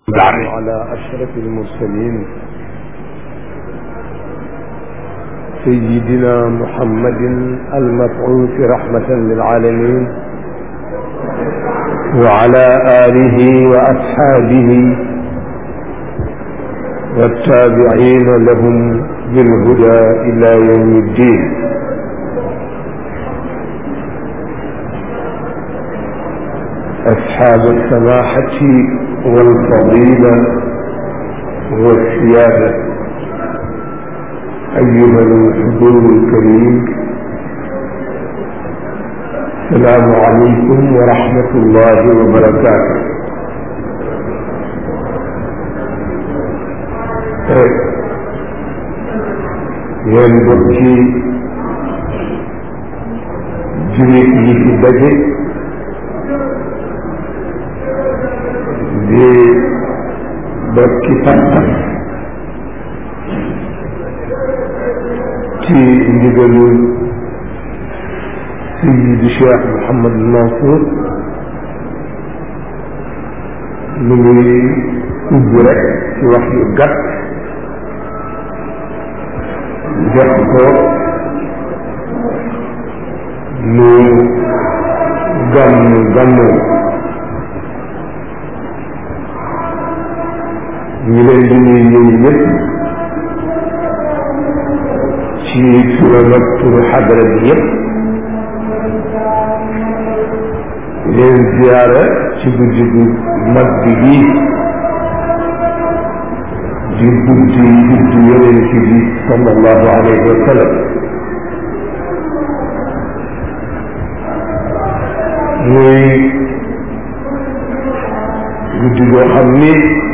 على أشرف المرسلين سيدنا محمد المبعوث رحمة للعالمين وعلى آله وأصحابه والتابعين لهم بالهدى إلى يوم الدين أصحاب السماحة والفضيلة والسيادة أيها الحضور الكريم السلام عليكم ورحمة الله وبركاته yéen bokki jullit yi fi daje di bokki pas-pas ci ndigalul Seydi Cheikh Mouhamad Mansour mu ngi ubbi rek ci wax yu gàtt jox ko lu gàmm gàmmoo ñu leen di nuyu yooyu yëpp ci turam ak turu xadara bi yëpp leen ziyaara ci guddi gu mag bi bii di guddi guddi yonent bi sallallahu alayhi wa sallam muy guddi goo xam ni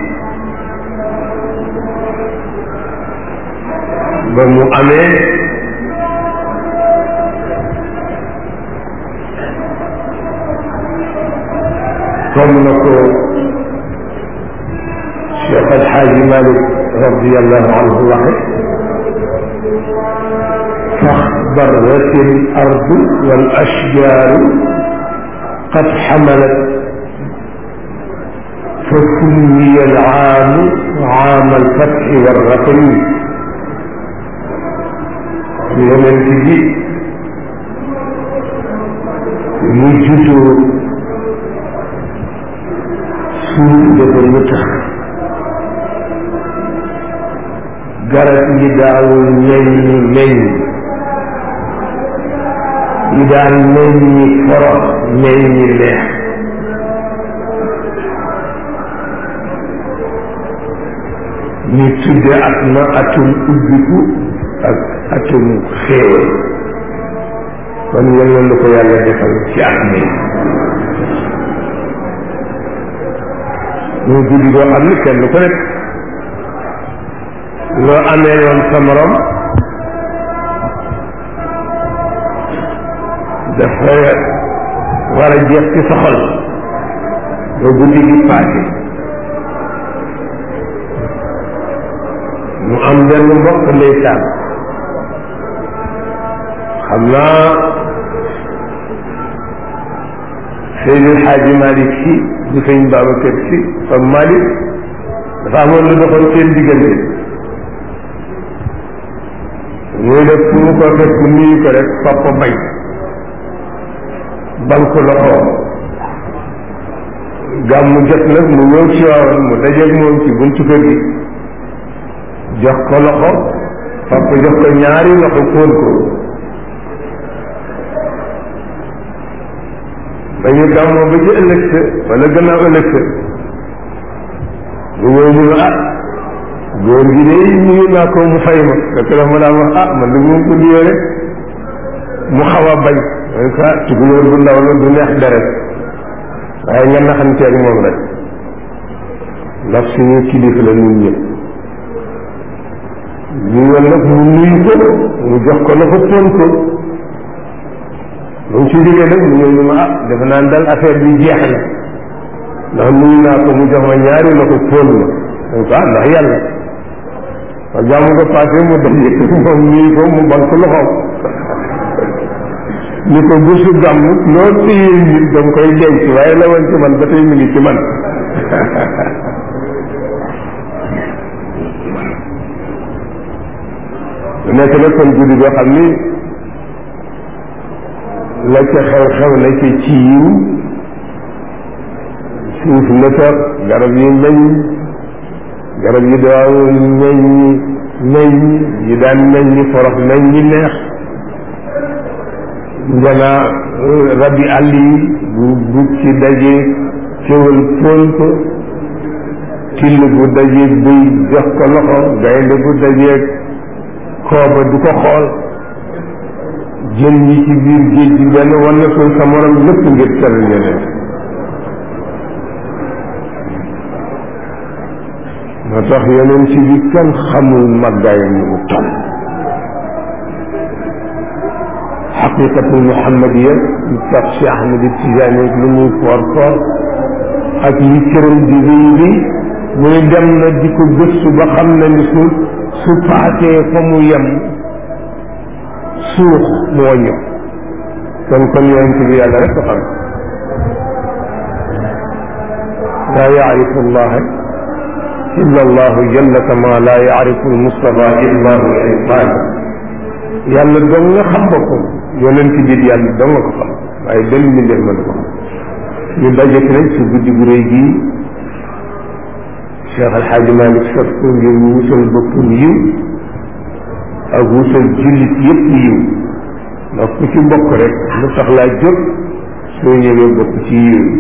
ba mu amee comme na ko Cheikh El Hadji Malick radiallahu anhu waxe فاخضرت الأرض والأشجار قد حملت فسمي العام عام الفتح والرقم yonent bi mu juddoo suuf dafa nëtëx garab yi daawul meññi meññ yi daan meññi forox meññi neex ñu tudde at na atum ubbiku ak atum xéewal kon yal na lu ko yàlla defal ci at mi ñu guddi boo xam ni kenn ku nekk loo amee yoon sa morom dafa war a jeex ci sa xol ba guddi gi paase mu am benn mbokk ndeysaan xam naa Seydil Xaaji Malick si bu sëñ Babacar si comme Malick dafa amoon lu doxoon seen diggante muy def fu mu ko fekk nuyu ko rek papa bañ banque loxo gàmmu jot nag mu ñëw ci waawan mu dajeeg moom ci buntu kër gi jox ko loxo papa jox ko ñaari loxo fóon ko ba ñu gàmmoo ba ci ëllëg sa wala gannaaw ëllëg sa mu ñëw ñu ne ah góor gi de nuyu naa ko mu fay ma fekk dafa ma daan wax ah man de moom ko nuyoo rek mu xaw a bañ man ka tukulóor bu ndaw la du neex deret waaye nga naxanteeg moom rek ndax suñu kilifa la ñun ñëpp ñu yoon nag mu nuyu ko mu jox ko la ko fóon ko mu ci jógee nag mu ñëw ñu ma ah defe naa dal affaire bi jeex na ndax nuyu naa ko mu jox ma ñaari la ko fóon ma donc ah ndax yàlla ma jàmm ko passé mu daje moom nuyu ko mu bank loxoom ni ko bésu gàmm loo téye nit da nga koy denc waaye la woon ci man ba tey mu ngi ci man nekk na kon guddi goo xam ni la ca xew-xew la ca ci yiw suuf la toog garab yi meññ garab yi daaw meññ meññ yi daan meññ forox meññ neex njanaa rabi àll yi bu bu ci dajee kéwal fóon ko till bu dajee bëy jox ko loxo gaynde bu dajee kooba du ko xool jën yi ci biir géej gi benn wala ko sa morom lépp ngir teral yeneen moo tax yeneen ci bi kenn xamul màggaayam ni mu toll xaqiqatul muhammadiya ñu tax si Ahmed Tijaani lu muy foor foor ak li këram di rëy rëy mu ne dem na di ko gëstu ba xam na ni su su paasee fa mu yem suux mu wàññi kon kon yonent bi yàlla rek ko xam laa yaarifu allaha illa allahu jalla kama laa yaarifu almustafa illa hu shaytan yàlla dong nga xam boppam yonent bi yàlla dong nga ko xam waaye benn mbindeef mën ko xam ñu daje fi nag si guddi gu rëy gii Cheikh El Hadj Malick sot ko ngir wusal boppam yiw ak wusal jullit yëpp yiw ndax ku ci bokk rek lu tax laa jóg soo ñëwee bokk ci yiw yi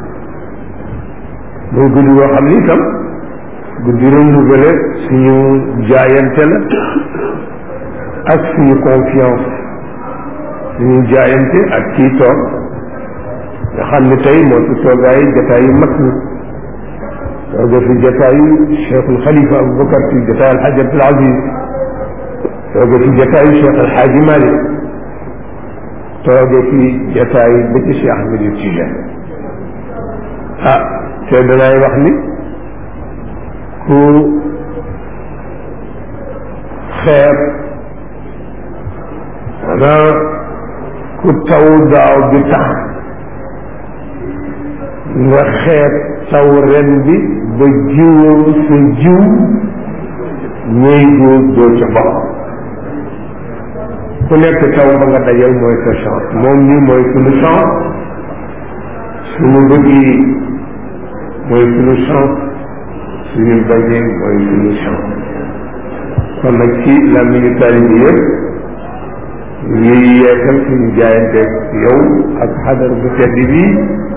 muy guddi goo xam ni itam guddi renouvelé suñu jaayante la ak suñu confiance suñu jaayante ak kii toog nga xam ne tey moo ci toogaay jataay yu mag ñi tooga fi jataayu cheikhul xalifa aboubacar fi jataay alxaaj abdul aziz tooga fi jataayu cheikh alxaaji malik tooga fi jataayu ba ci cheikh ahmed tijaan ah te danaay wax ni ku xeeb wala ku taw daaw bi tax nga xeeb taw ren bi ba jiwoo sa jiw ñooy góor doo ca bokk ku nekk taw ba nga dajal mooy sa chance moom nii mooy suñu chance suñu bëggi mooy suñu chance suñu bañee mooy suñu chance kon nag ci làmmiñu taalibe yëpp ñuy yeesal suñu jaayanteeg yow ak xadar bu tedd bi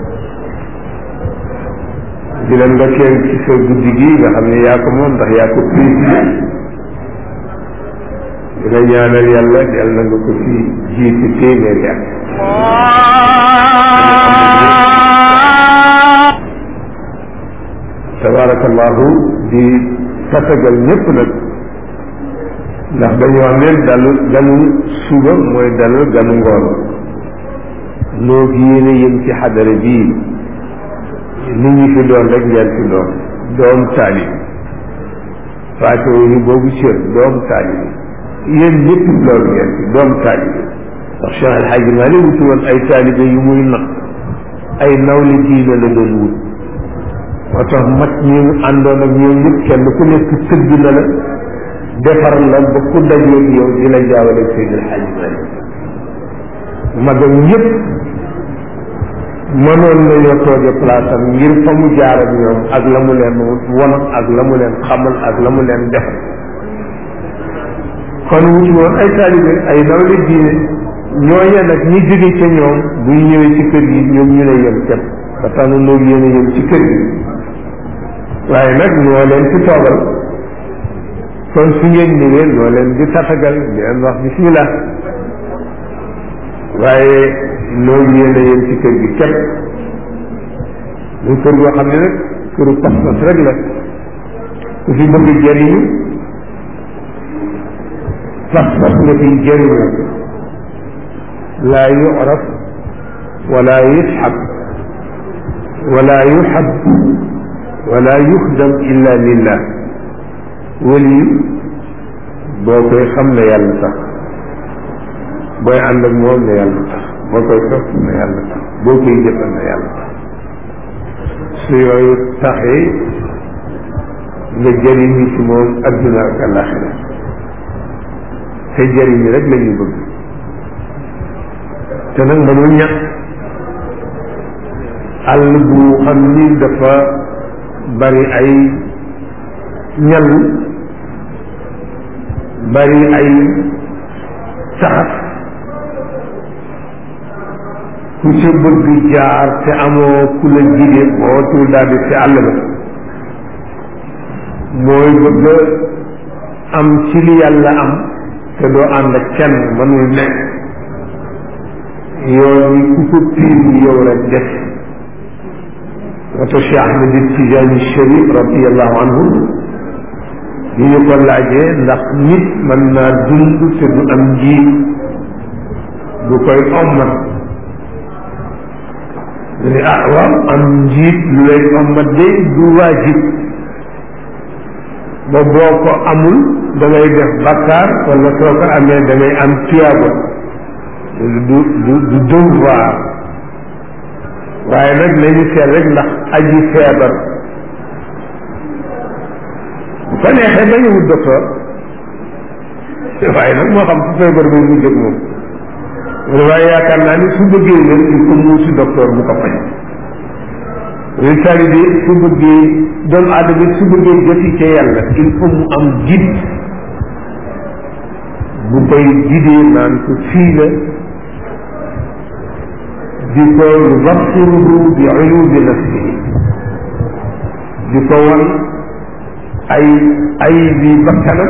di la ndokkeel ci sa guddi gi nga xam ne yaa ko moom ndax yaa ko présidé di la ñaanal yàlla yàlla na nga ko fi jiitu téeméeri at tabarakallahu di tatagal ñëpp nag ndax dañu wax ne dalu ganu suba mooy dalal ganu ngoon noo gi yéene yëm ci xadara bii nit ñi fi doon rek ngeen fi doon doom taalib faate ñu boobu cër doom taalib yéen ñëpp doon ngeen fi doom taalib ndax Cheikh El Hadj Malick wuti woon ay taalibe yu muy nag ay nawle diine la doon wut moo tax mag ñi àndoon ak ñoom ñëpp kenn ku nekk tëgg na la defar la ba ku dajeeg yow di la jaawale Seydi El Hadj Malick magam ñëpp mënoon nañoo tooge place am ngir fa mu jaar ak ñoom ak la mu leen won ak la mu leen xamal ak la mu leen defal kon wuti woon ay taalibe ay nawle diine ñooñe nag ñi jóge ca ñoom bu ñu ñëwee ci kër gi ñoom ñu ne yem képp ba tax na loolu yéen a yem ci kër gi waaye nag ñoo leen ci toogal kon su ngeen ñëwee ñoo leen di tatagal di leen wax bismillah waaye loolu yéen a yem ci kër gi képp muy kër goo xam ne nag këru pas-pas rek la ku fi bëgg jëriñu pas-pas nga fi jëriñu laa yu'raf wala yusxab wala yuxab wala yuxdam illa lillah wali boo koy xam ne yàlla tax booy ànd ak moom ne yàlla tax boo koy topp ne yàlla tax boo koy jëfal ne yàlla tax su yooyu taxee nga jëriñu ci moom adduna ak alaxira te jëriñ rek la ñu bëgg te nag mënul ñàkk àll bu xam ni dafa bari ay ñal bari ay saxat ku ca bëgg jaar te amoo ku la jige boo tul daal di ci àll ba mooy bëgg am ci li yàlla am te doo ànd ak kenn mënul nekk yoon yi ku ko tiim yow rek def wato Cheikh Ahmed Tijaani Sharif radiallahu anhu bi ñu ko laajee ndax nit mën naa dund te du am njiit bu koy ommat mu ne ah waaw am njiit lu lay ommat de du waajib ba boo ko amul da ngay def bakkaar wala soo ko amee da ngay am tuyaaba du du du devoir waaye nag nañu seet rek ndax aji feebar bu ko neexee bañu wut docteur waaye nag moo xam fu feebar bay mu jóg moom waaye yaakaar naa ni su bëggee wér il faut mu si docteur bu ko faj résultat bi su bëggee doomu aadama su bëggee joti ca yàlla il faut mu am guide bu koy guidee naan ko fii la di ko yubasiruhu bi uyubi nafsihi di ko wan ay ay bi bakkanam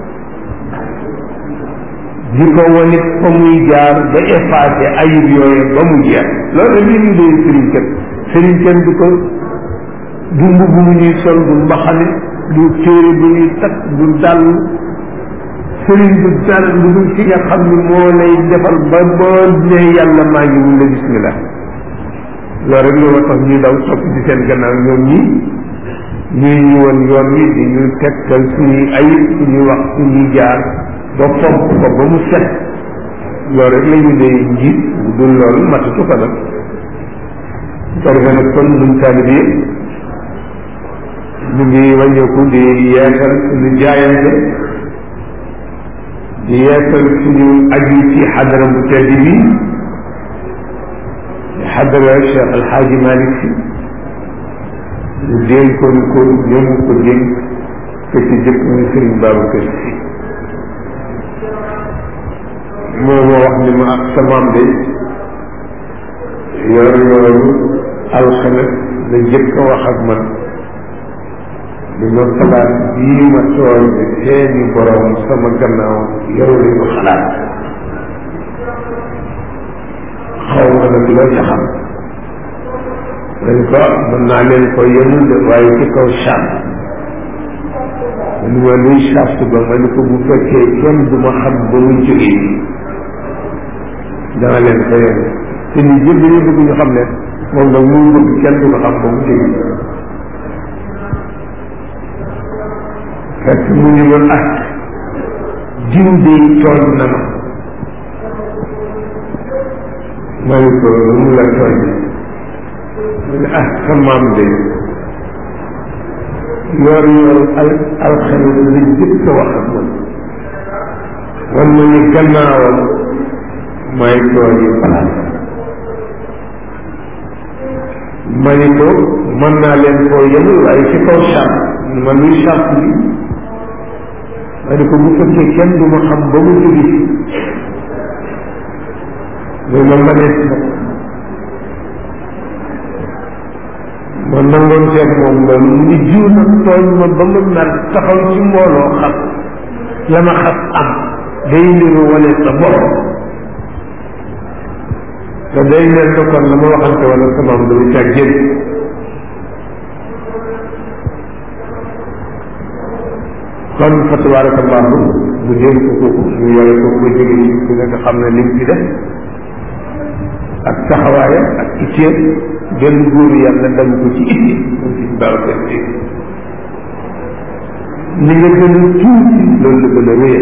di ko wanit fa muy jaar ba effacé ayib yooyu ba mu jeex loolu li ñu dee sëriñ kenn sëriñ kenn du ko du mbubb mu ñuy sol du mbaxane du téere bu ñuy takk du dàll sëriñ du dal lu dul ci nga xam ni moo lay defal ba boo ne yàlla maa ngi mun la bismillah loolu rek loolu tax ñuy daw topp ci seen gannaaw ñoom ñi ñuy ñu woon yoon wi di ñu tegtal suñuy ayib suñuy wax suñuy jaar ba fomp ko ba mu set loolu rek la ñu dee njiit bu dul loolu matatu ko nag ko defee nag kon ñun taalib yi ñu ngi wàññeeku di yeesal suñu jaayante di yeesal suñu aju ci xadara bu tedd bi di xadara Cheikh El Hadj Malick si ñu dénkoon ko ñoom ko dénk ke ci jëkk muy Serigne Babacar Sy moo ma wax ni ma ak sa maam de yor yooru alxames la jëkk a wax ak man li ma xalaat bii ma tooñ seeni borom sama gannaaw yow li ko xalaat xaw ma nag loo ca xam dañ ko mën naa leen ko yemul de waaye ci kaw charte ma ni ma luy charte ba ma ni ko bu fekkee kenn du ma xam ba mu jógee dana leen ko yem te ñu jël dañu bëgg ñu xam ne moom nag mu bëgg kenn du ko xam ba mu jógee fekk mu ngi woon ak jiw de tooñ na ma ma ne ko mu la tooñ mu ne ah sa maam de yor yor al alxames la jëkk a wax ak man wan ma ni gannaawam may tooñi palaas ma ni ko mën naa leen koo yemul waaye ci kaw charte ma luy charte bi ma ne ko bu fekkee kenn du ma xam ba mu jóge fi mais ma mënees na ma nangoon seet moom loolu mu ngi jiw nag tooñ ma ba ma mer taxaw ci mbooloo xam la ma xas am day niru wane sa bopp te day mel ne kon la ma waxante wala sama am dama caa génn kon fa tabarakallahu mu dénk ko ñu yore ko ba jóge ci fi nga xam ne lim ci def ak taxawaayam ak itteem benn góor yàlla dañ ko ci itti moom ci Babacar Sy ni nga gën a tuuti loolu la gën a wéyal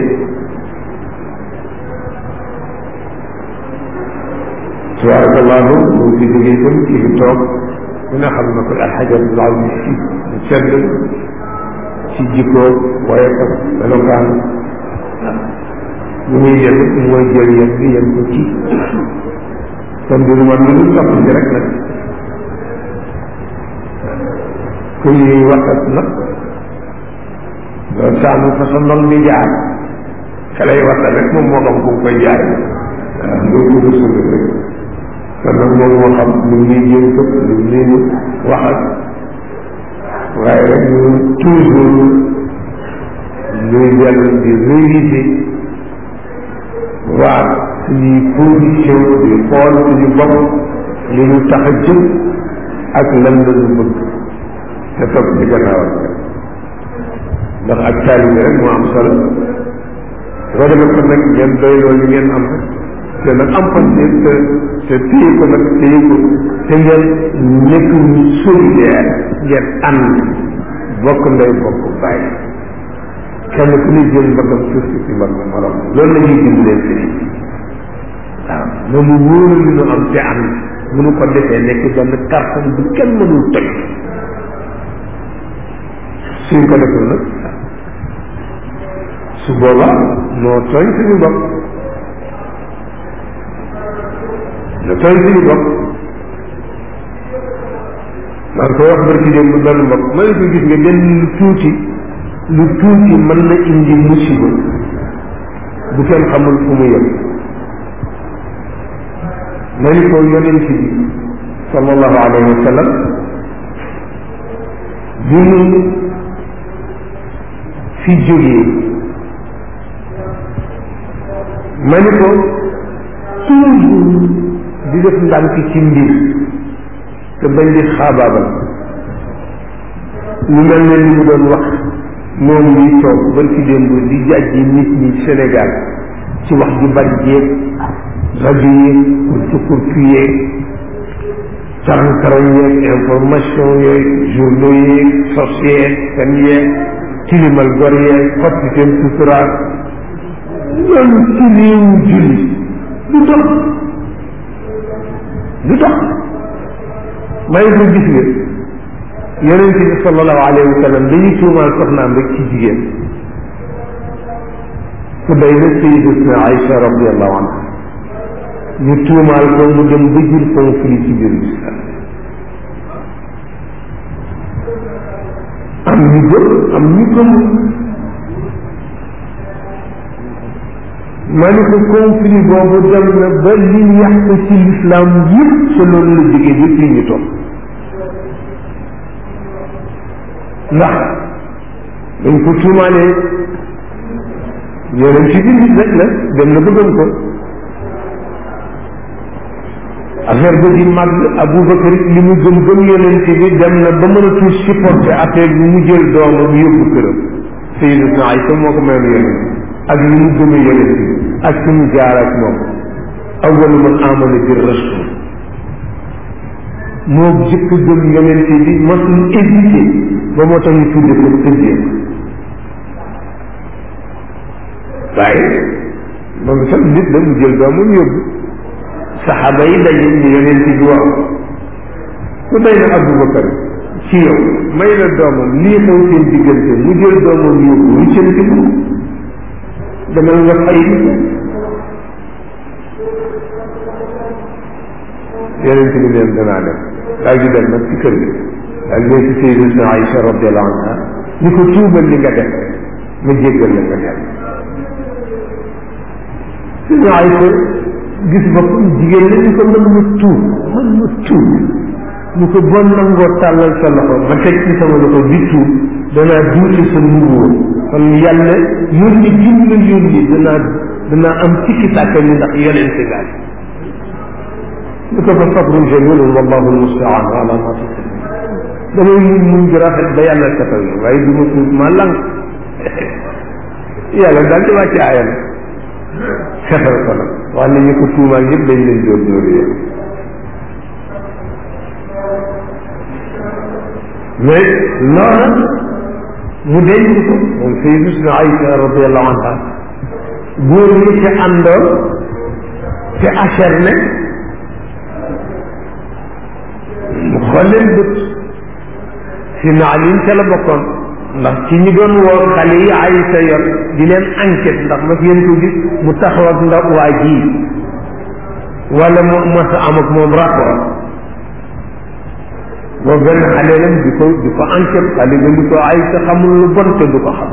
tabarakallahu mu fi jóge itam ci fi toog ku ne xam na ko alxaji Abdul Aziz Si mu sedd ci jikkoo waaye ko melokaan bu muy jël mooy jël yem bi yem ko ci kon du man lu dul topp ci rek nag ku ñuy waxat nag loolu saa mu fa sa ndong di jaar ka lay waxat rek moom moo xam fu mu koy jaar waaw loolu ko suñu rek kon nag moom moo xam lu muy jëm këpp lu muy waxat waaye rek ñu toujours ñuy dellu di réviser waa suñuy position di xool suñu bopp li ñu tax a jóg ak lan la ñu bëgg te topp ci gannaawam ndax ak taalibe rek moo am solo soo demee kon nag ngeen doy loolu ngeen am rek te nag am fan te te te téye ko nag téye ko te ngeen nekk ñu solidaire ngeen ànd bokk ndey bokk bàyyi kenn ku ne jël mbagam suuf si mbag morom loolu la ñuy dimbalee sëriñ bi waaw loolu wóoral li ñu am te ànd mënu ko defee nekk benn carton bu kenn mënul toj suñ ko deful nag su boobaa noo tooñ suñu bopp noo tooñ suñu bopp maa ngi koy wax barki démb bu benn mbokk ma ne ko gis nga benn lu tuuti lu tuuti mën na indi musiba bu kenn xamul fu mu yem ma ni ko yonent bi sallallahu alayhi wa sallam bi mu fi jógee ma ni ko toujours di def ndànk ci mbir te bañ di xaabaabal lu mel ne li mu doon wax moom ñuy toog ban ci démb di jàjji nit ñi Sénégal ci wax ju bari jéeg rajo yeeg kurtu kurtu yeeg karan-karan yeeg information yeeg journaux yeeg sos yeeg fen yeeg tilimal gor yeeg xotti seen suturaal loolu ci réewu julli du dox du dox may ko gis nga yonente bi sallallahu alayhi wa sallam dañuy tuumaal soxnaam rek ci jigéen ku day na sayidatuna Aïcha radiallahu anha ñu tuumaal ko mu dem ba jur conflit ci biir islam am ñu gëm am ñu gëmul ma ni ko conflit boobu dem na ba li yàq ci l'islam yëpp sa loolu la jógee ba fii ñu toog ndax dañ ko tuumaalee yeneen ci biir nit rek la dem na bëggoon ko affaire ba di màgg Aboubacar li mu gëm gëm yonent bi dem na ba mënatul supporter affaire bi mu jël doomam yóbbu këram Sayyidatuna Aïcha moo ko mayoon yonent ak li mu gëmee yonent bi ak fi mu jaar ak moom awwalu man amana bi rasul moo jëkk gëm yonent bi masul hésité ba moo tax ñu tudde ko tëjee waaye moom sax nit la mu jël doomam yóbbu saxaaba yi daje ñu yonent bi wax ku day na Aboubacar ci yow may la doomam lii xew seen diggante mu jël doomam yóbbu lu cënti ko demal nga fay yonent bi neen danaa dem daal di dem nag ci kër gi daal di ci Sayyidatuna Aïcha radiallahu anha ni ko tuubal li nga def ma jéggal la nga dem suñu Aïcha gis boppam jigéen la ñu ko mën ma tuub mën ma tuub ñu ko bon nangoo tàllal sa loxo ma teg ci sama loxo di tuub danaa duuti sa nubuwa kon yàlla yónni jim la yónni danaa danaa am tikki tàkka ni ndax yonente gaal ñu ko fa sabrun jamilun wallahu almustaan ala ma tasifun damay muñ muñ gi rafet ba yàlla setal ma waaye du ma tuub ma lang yàlla daal di wàcce aayam setal ko nag wax ne ñu ko tuumaal yëpp dañ leen dóor dóor yéen mais loola mu denc ko moom Sayyidatuna Aïcha radiallahu anha góor ñi ci àndoon te acharné mu xool leen bët si naalin ca la bokkoon ndax ci ñi doon woo xale yi Aysa yor di leen enquête ndax ma ngeen ko gis mu taxaw ak ndaw waa ji wala mu mas a am ak moom rapport boo benn xale lam di ko di ko enquête xale ba ni ko Aysa xamul lu bon te du ko xam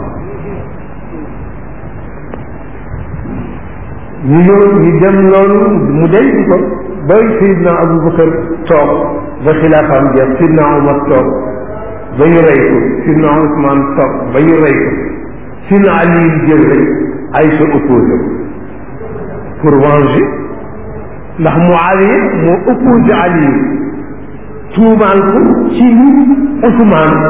ñu ñëw ñu dem loolu mu denc ko ba Seydina Aboubacar toog ba xilaafaam jeex Seydina Omar toog ba ñu rey ko Seydina Ousmane toog ba ñu rey ko Seydina Ali jël rek Aïcha opposé pour venger ndax Muawiya moo opposé Ali tuumaal ko ci ni Ousmane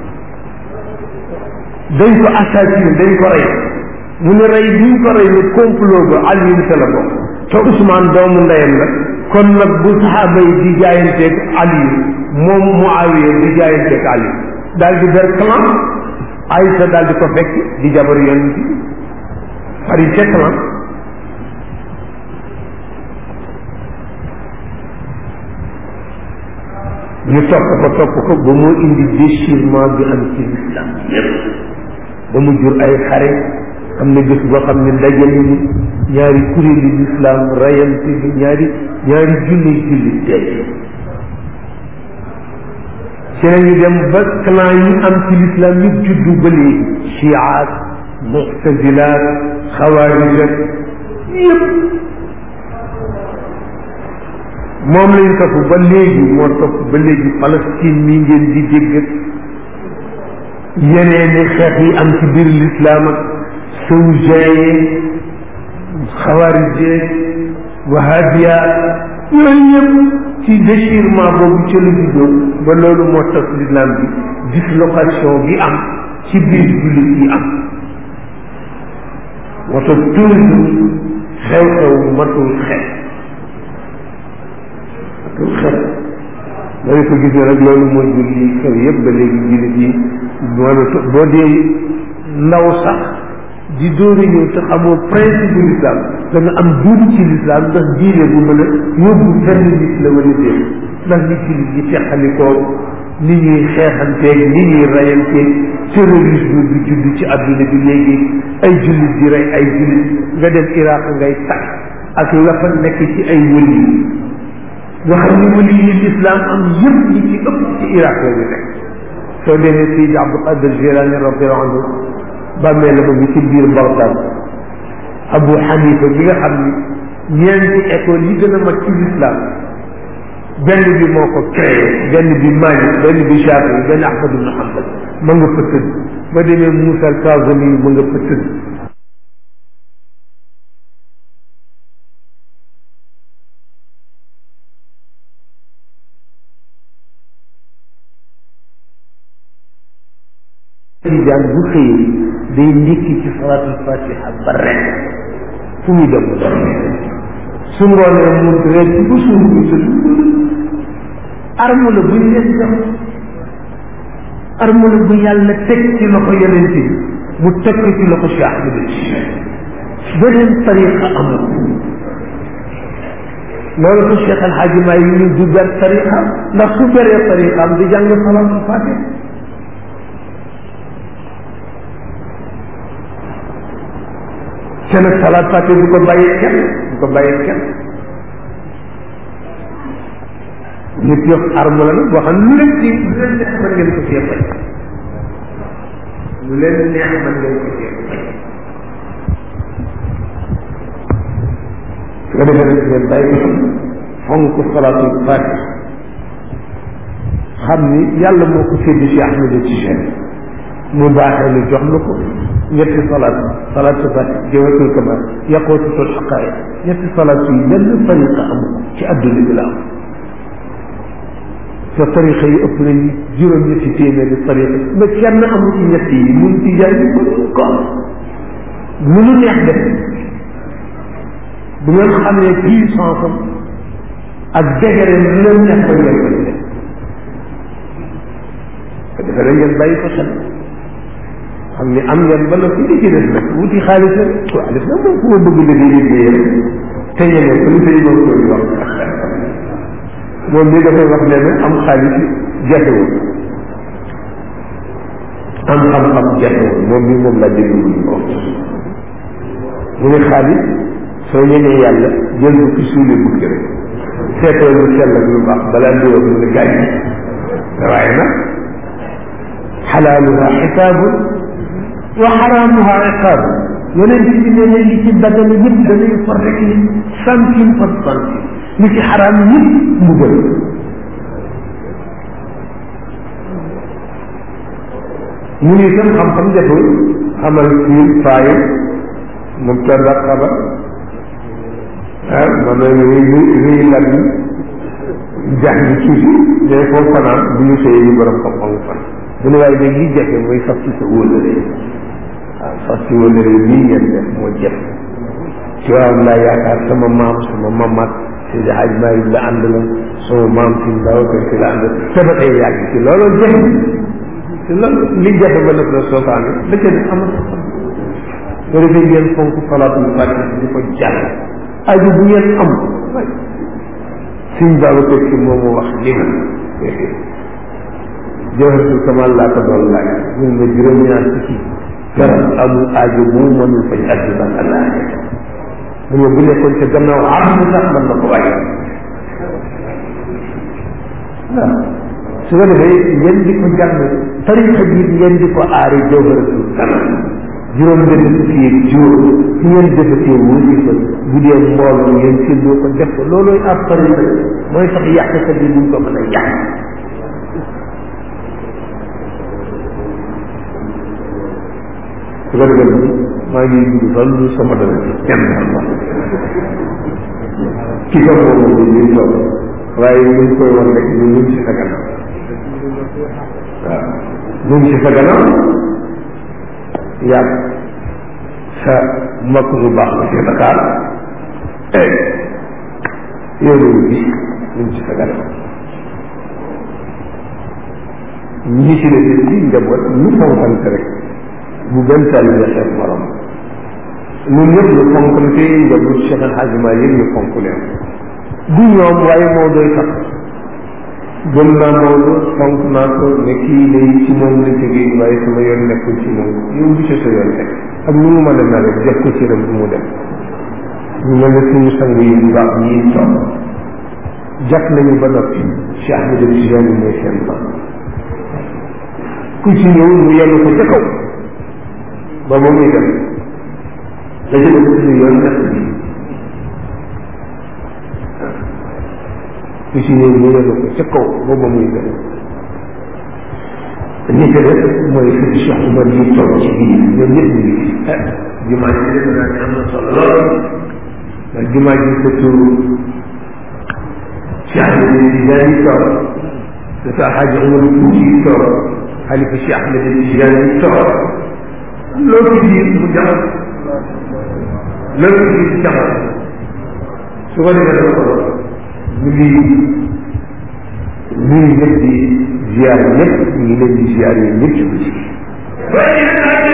dañ ko assassiné dañ ko rey mu ne rey bi ñu ko rey ne complot ba Ali sa la bokk te Ousmane doomu ndeyam la kon nag bu saxaaba yi di jaayanteeg Ali moom Muawiya di jaayanteeg Ali daal di ber clan Aïcha daal di ko fekk di jabar yonent bi fari ca clan ñu topp ko topp ko ba mu indi déchirement bi am ci l'islam yépp ba mu jur ay xare am na bés boo xam ne ndaje nañu ñaari kuréeli l'islam rayante bi ñaari ñaari junni julli dee ci lañu dem ba clan yi am ci l'islam yëpp juddu ba léegi chiaat muctasilaat xawaarijat yëpp moom lañ topp ba léegi moo topp ba léegi Palestine mi ngeen di dégg yeneeni xeex yi am ci biir l'islam ak sawjaye xawaarije wahabiya yooyu yëpp ci déchirement boobu ca la juddoo ba loolu moo tax l'islam bi dislocation bi am ci biir jullit yi am moo tax toujours xew-xew matul xew matul xew dañu ko gisee rek loolu moo jur li xew yëpp ba léegi jullit yi moo boo dee ndaw sax di dóori ñëw te xamoo principe bu l'islam da nga am duuti ci l'islam ndax diine bu mën a yóbbu fenn nit la wala déet ndax nit ci nit ñi teqalikoo ni ñuy xeexanteeg ni ñuy rayanteeg terrorisme bi judd ci adduna bi léegi ay jullit di rey ay jullit nga dem Iraq ngay takk ak la fa nekk ci ay wëli nga xam ne wëli yi l'islam am yëpp ñi ci ëpp ci Iraq la ñu nekk soo demee Seydi Abdul Qadir Jilani radiyallahu anhu bàmmee la ko bi ci biir Bagdad Abu Hanifa bi nga xam ni ñeenti école yi gën a mag ci l'islam benn bi moo ko créé benn bi Malik benn bi Shafi benn Ahmad ibn Hanbal ma nga fa tëdd ba demee Moussa al Kazimi ma nga fa tëdd tijaan bu xëyee day ndikki ci salaatul fatiha ba rek fu muy dem su ngoonee mu rek ci ba suur bu tëdd arme la buñ leen jox arme la bu yàlla teg ci loxo yonent bi mu teg ko ci loxo Cheikh Ahmed beneen tariqa amul loolu ko Cheikh El Hadji Maay yi ñu du ber tariqa ndax su beree tariqa am di jàng salaatul fatiha te nag salaat fàtte du ko bàyyee kenn du ko bàyyee kenn nit yox arme la nag boo xam lu leen ci lu leen neex mën ngeen ko cee fay lu leen neex mën ngeen ko cee fay su ko defee nag ngeen bàyyi ko fonk salaatul fàtte xam ni yàlla moo ko séddi si Ahmed Tijani mu baaxee lu jox la ko ñetti salaat salaatu fati jawhatul kamal yaqootutul xaqaayiq ñetti salaat yi benn tariqa am ci adduna bi la am te tariqa yi ëpp nañ juróom ñetti téeméeri tariqa mais kenn amul ci ñett yi mun ci jaay bi mënuñ ko am lu nu neex def bu ngeen xamee puissance am ak degré lu leen neex ba ngeen koy def ko defee rek ngeen bàyyi ko xel xam ni am ngeen ba noppi li ci des nag wuti xaalis nag xaalis nag moom ku ma bëgg liggéey liggéey rek te ñeme ko li sëñ moom koy wax moom mi dafay wax ne nag am xaalis jafewul am xam-xam jafewul moom bi moom laa déglu ñu ko mu ne xaalis soo ñemee yàlla jël ko ci suulee bukki rek seetoo lu sell ak lu baax balaa di wax mu ne gaañ waaye nag xalaaluha xisaabu wa xaraamuha iqaabu yonent bi ne ne li ci daggana yëpp dañuy for rek ni centime par centime li ci xaraam yëpp mu gën mu ni itam xam-xam jafewul xamal fiir faaye mubtada xabar ah man na rëy rëy lat yi jàng tuuti mais foofu fanaan bu ñu sëyee ñu borom xam-xam fan mu ne waaye nag li jafe mooy fas ci sa wóolare waaw fas ci wóolare lii ngeen def moo jafe ci waaw laa yaakaar sama maam sama mamat Seydi Hadj Malick la ànd la sama maam si Babacar si la ànd te ba tey yàgg ci loolu jafe te loolu li jafe ba nag la sootaane la ca def amul nga defee ngeen fonk salaatul fatiha di ko jàng aju bu ngeen am suñ Babacar si moom moo wax li na jawharatul kamal laa ko doon laaj mun nga juróom-ñaar fukki garab amul aajo bu mu mënul faj àdduna ak àllaaxira mu ne bu nekkoon ca gannaaw am sax mën na ko wàññi waaw su ko defee ngeen di ko jàng tarixa bi ngeen di ko aari jawharatul kamal juróom benn fukki yeeg juróom su ngeen defatee wasifa bu dee mbooloo ngeen séddoo ko def ko loolooy ab tarixa mooy sax yàqkat yi duñ ko mën a yàq su ko defee maa ngi dugg sax lu sama dana ci kenn xam ki ko moom bi ñuy toog waaye ñu ngi koy wax rek ñu ngi ci sa gannaaw waaw ñu ngi ci sa gannaaw yàgg sa mbokk bu baax la ci Dakar yow la ñu gis ñu ngi ci sa gannaaw ñi ci des ci njaboot ñu fonkante rek bu benn taalibe xeeb morom ñun ñëpp ñu fonkante njaboot Cheikh El Hadj Malick ñu fonk leen du ñoom waaye moo doy sax gëm naa Maodo fonk naa ko ne kii lay ci moom la jógee waaye sama yoon nekkul ci moom yow du ci sa yoon nekk ak nu mu mën a mel rek def ko ci rek bu mu dem ñu mel ne suñu sang yi bu baax yi toog jàpp nañu ba noppi Cheikh Ahmed Tidiane mooy seen ba ku ci ñëw mu yenu ko ca kaw ba ba muy dem la ci def suñu yoon nekk bi ku ci ñëw mu yenu ko ca kaw ba ba muy dem ñi ko def mooy sëñ Cheikh Oumar yi toog ci biir ñoom ñëpp ñu ngi fi ah jumaa ji def naa ne am na solo lool ndax jumaa ji ko tur Cheikh Ahmed Tidiane yi toog te sa Hadji Oumar Fouti yi toog xalifa Cheikh Ahmed Tidiane yi toog loolu ci biir mu jaxal loolu ci biir jaxal su ko defee dafa ko ñu ngi nuyu ñëpp di ziar ñëpp ñu ngi leen di ziar yi ñëpp ci